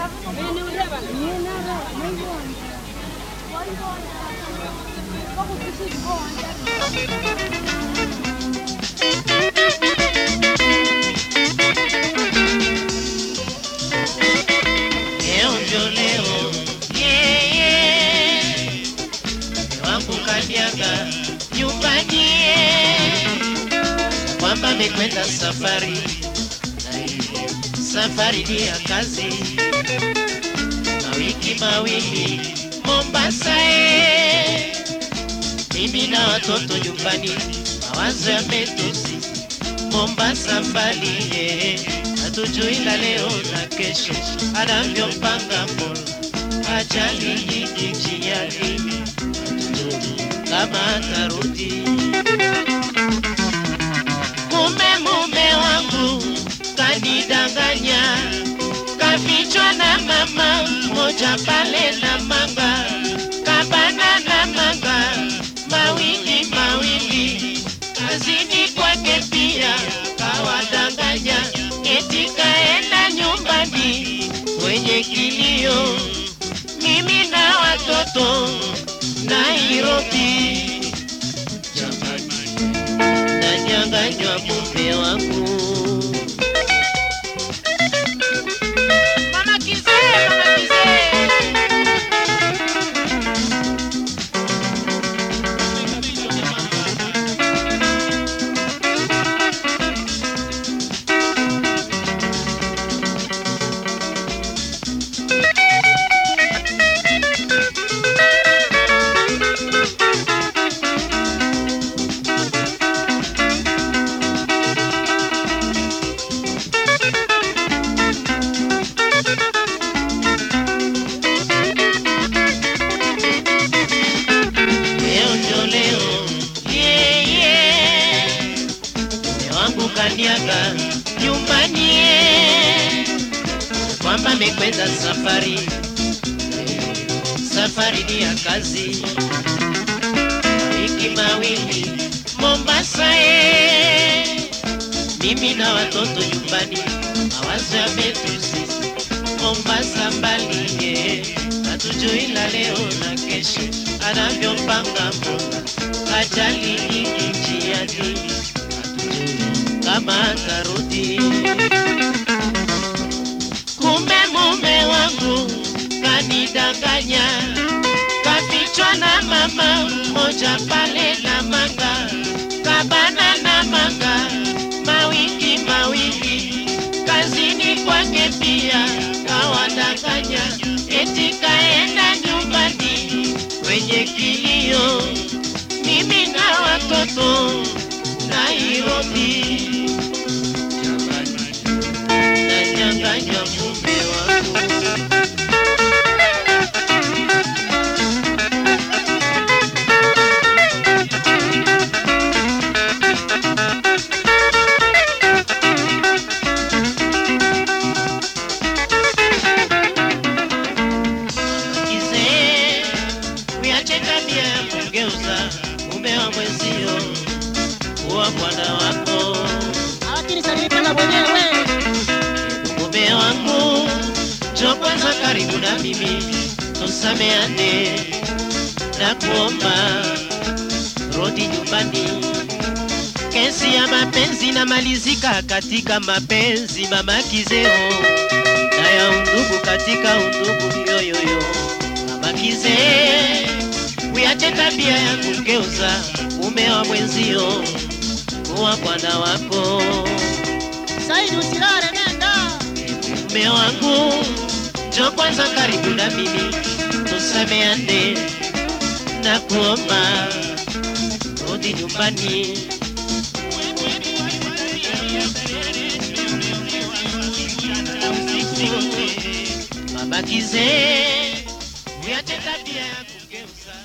Leo ndio leo, yeah, yeah. wangu kanyaga nyumbani, yeah. kwamba amekwenda safari na hii safari ni ya kazi, mawiki mawili Mombasa, eh. mimi na watoto nyumbani, mawazo yametusi Mombasa mbali, eh. hatujui la leo na kesho anavyopanga Mola, ajali nyingi njiani, hatujui kama atarudi. Kumbe mume wangu kanidanganya, kafichwa na mama mmoja pale na manga, kabana na manga mawili mawili, kazini kwake pia kawadanganya, eti kaenda nyumbani kwenye kilio, mimi na watoto Nairobi, jamani nanyanganywa mume wangu. Mama kizee, mama kizee. Leo ndio leo, yeah, yeah. Mume wangu kaniaga nyumbani, yeah. kwamba amekwenda safari, safari ni ya kazi, wiki mawili Mombasa, yeah. mimi na watoto nyumbani, mawazo yametusi Mombasa mbali, yeah. hatujui la leo na kesho anavyopanga Mola, ajali nyingi njiani, hatujui kama atarudi. Kumbe mume wangu kanidanganya, kafichwa na mama mmoja pale na manga, kabana na manga mawiki mawili, kazini kwake pia kawadanganya, eti kaenda nyumbani kwenye kilio, mimi na watoto Nairobi, jamani nanyanganywa mume wangu. Kizee, uyache tabia ya kugeuza mume wa mwenzio kuwa bwana wako. lakini salipenda mwenyewe Mume wangu, njoo kwanza karibu na mimi, tusameane na kuomba rudi nyumbani. Kesi ya mapenzi inamalizika katika mapenzi, mama Kizeo, na ya undugu katika undugu, yoyoyo. Mama Kizee, uyache tabia ya kugeuza mume wa mwenzio kuwa bwana wako. Saidi usilale nenda Mume wangu, njoo kwanza karibu na mimi, tusameane na kuomba rudi nyumbani. Mama Kizee, uyache tabia ya kugeuza